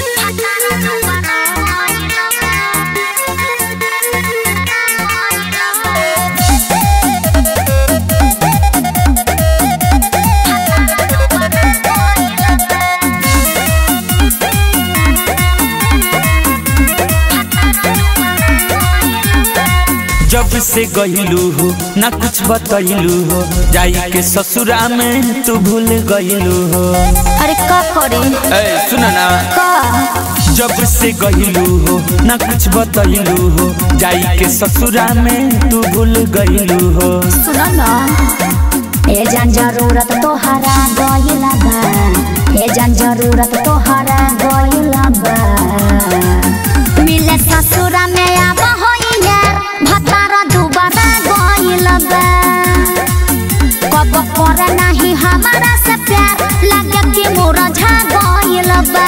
जब से गईलू हो ना कुछ बतैलू हो जाई के ससुरा में तू भूल गईलू हो अरे का करे ए सुना ना का जब से गईलू हो ना कुछ बतैलू हो जाई के ससुरा में तू भूल गईलू हो सुन न ए जान जरूरत तोहरा गइला बा ए जान जरूरत तोहरा गइला बा मिले ससुरा में आब होइया भतार दुबारा गइला बा कब करे नाही हमारा से प्यार लगे कि मोरा झा गइला बा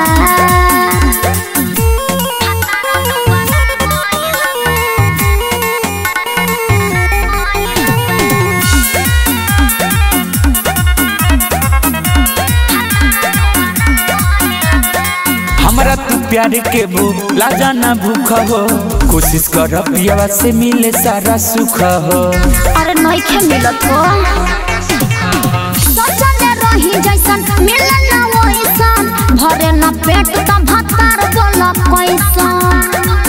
हमरा तू प्यार के भूख लाजा ना भूख हो कोशिश कर पियावा से मिले सारा सुख हो अरे नइखे मिलत हो सोचले रही जैसन मिले ना वैसन भरे ना पेट त भतार बोल कैसन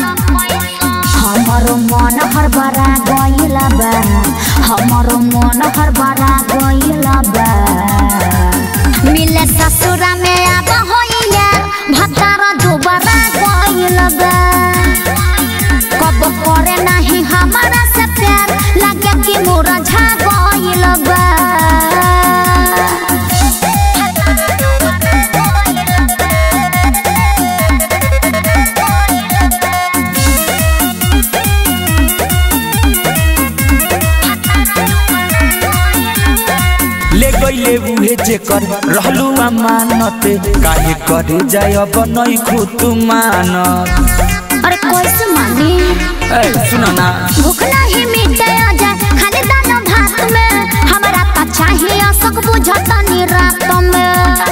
हमरो मन हर बरा गइला बा हमरो मन हर बरा गइला बा मिले ससुरा में आब होइया भतार दुबारा गइला बा कब करे नाही हमारा से प्यार लगे कि मोरा झा गइल बा ले गईले उहे जेकर रहलू अमानत काहे करे जाय अब नई खुद मानत अरे कैसे मानी ए सुना ना भूख नहीं मिटे जा खाली दाना भात में हमरा त चाहिए सब बुझतनी रात में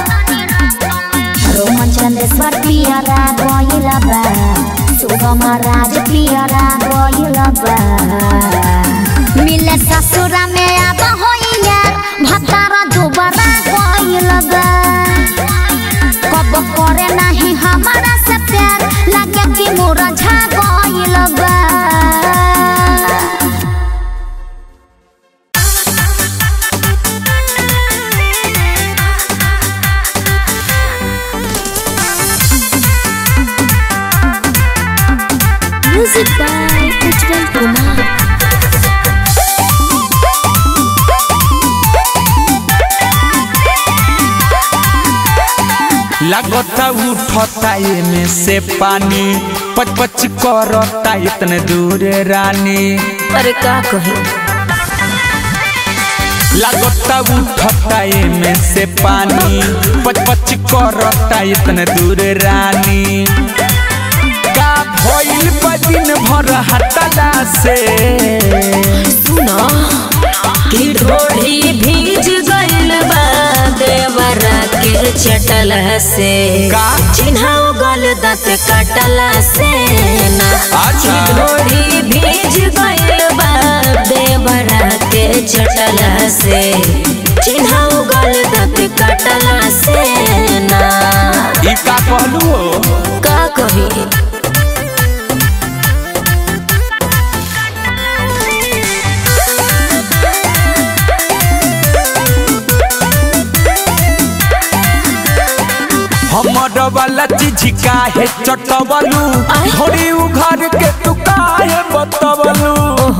रोमन चंदेश्वर पियरा गइल बा सुगम राज पियरा गइल बा मिले ससुरा में आब होइया भतार दुबारा गइल बा कब करे नाही हमारा से प्यार लगे कि मोरा झा गइल बा म्यूजिक बाय उज्जवल कुमार लागता उठता में से पानी पच पच करता इतने दूर रानी अरे का कही लागता उठता में से पानी पच पच करता इतने दूर रानी का भइल बा दिन भर हटला से सुनो कि ढोढ़ी भीज गइल बा देवरा के चटल से का? चिन्हाओ गल दांत कटला से ना अच्छा। कि ढोढ़ी भीज गइल बा देवरा के चटल से चिन्हाओ गल दांत कटला से ना ई का कहलू हो का कही हमर वाला चीज काहे चटवलू आय। थोड़ी उघर के तू काहे बतवलू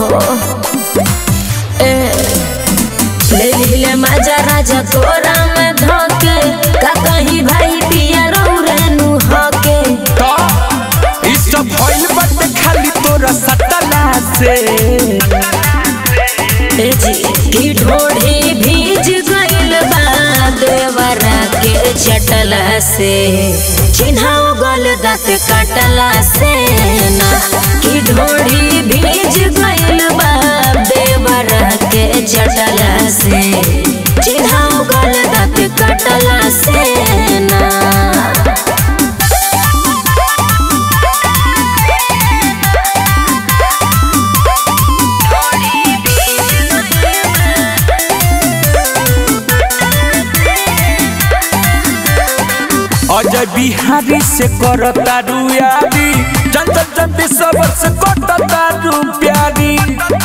ले ले मजा राजा तोरा में धोके का कहीं भाई पिया रौरेनु हके तो ई सब भइल बाटे खाली तोरा सटला से ए जी की ढोढ़ी भीज गइल बा देवरा के चटला से चिन्हाओ गल दांत काटला से ना की ढोढ़ी भीज गइल बा देवरा के चटला से चिन्हाओ गल दांत काटला से ना अजय बिहारी से करता रुयारी जनता जनती सब से कटता रु प्यारी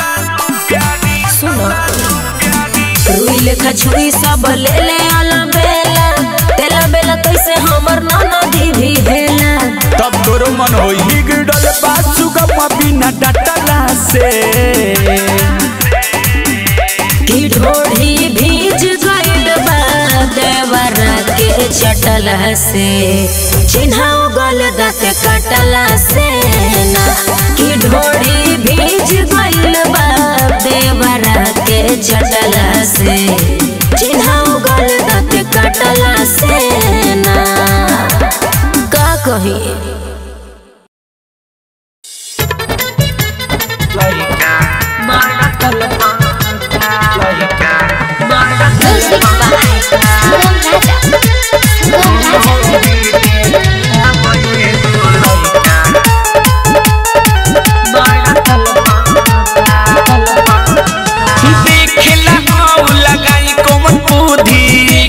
सुनो रुई लेखा छुरी सब ले ले आला बेला तेला बेला कैसे हमर ननदी भी हेला तब तोरो मन होई गिरडल बासु गम बिना डटला से की ढोढ़ी भीज गइल बा देवरा के चटला से चिन्हाओ गल दाँत कटला से ना की ढोढ़ी भीज गइल बा देवरा के चटला से चिन्हाओ गल दाँत कटला से ना का कही Music by Sangam Raja. Sangam Raja. देखला हाउ लगाई कोमन बुद्धि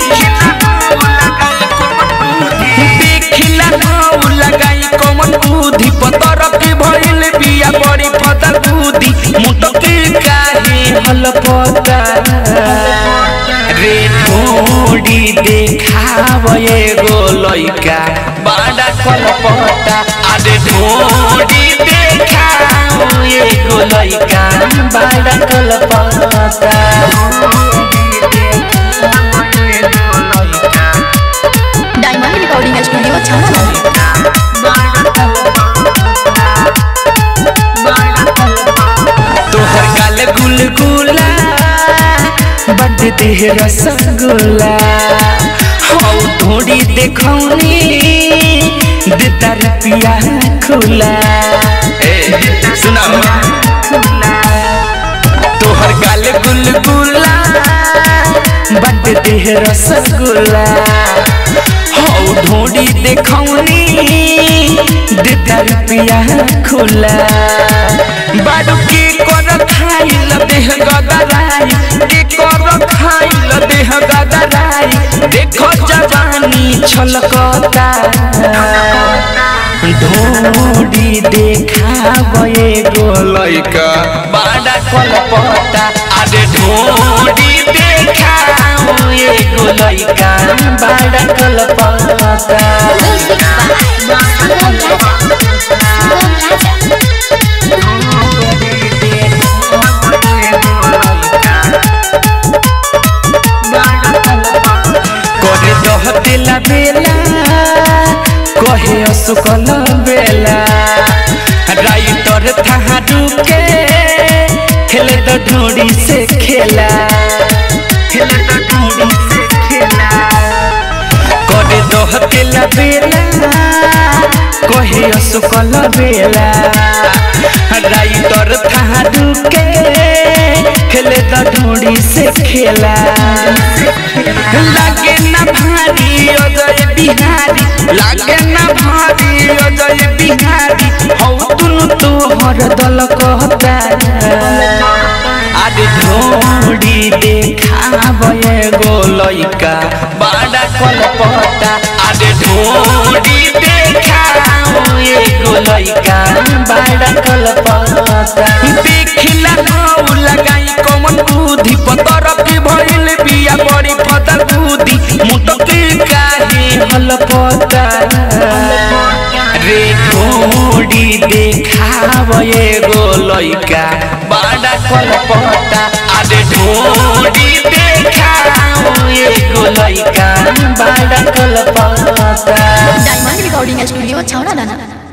देखला हाउ लगाई कोमन बुद्धि पतर के भइल बिया बड़ी फदर बुद्धि मुटके काहे हल पता रे थोड़ी देखाव एगो लइका बड़ा कलपता अरे थोड़ी देखाव एगो लइका बड़ा कलपता Diamond Recording Studio Chhara. तोहर गाल गुलगुला बड देह रसगुल्ला हौ थोड़ी देखौनी देता रुपिया खुला ए सुना तोहर गाल गुलगुला बड देह रसगुल्ला हौ ढोड़ी देखौनी देता रुपिया खुला बाडू के कर खाइल देह गदराई के कर खाइल देह गदराई देखो जवानी छलकता ढोड़ी देखाव एगो लइका बड़ा कलपता अरे ढोड़ी देखाव एगो लइका बड़ा कलपता करे दहतेला बेला कहे असुकल बेला राइटर थारू के खेले तो ढोड़ी से खेला खेले तो ढोड़ी से खेला करे दहतेला बेला कहे असुकल बेला राइटर थारू के खेले तो ढोड़ी से खेला लागे ना भारी अजय बिहारी लागे ना भारी अजय बिहारी हौ तुनु तोहर दल कहता आदि ढोड़ी देखाव एगो लइका बड़ा कलपता आदि ढोड़ी देखाव एगो लइका बड़ा कलपता देखला हौ लगाई कमन बुद्धि पतर के भइल बिया बड़ी फदर बुद्धि मुटके काहे हलपता रे थोड़ी देखाव एगो लइका बड़ा कलपता अरे थोड़ी देखाव एगो लइका बड़ा कलपता Diamond Recording Studio Chhara.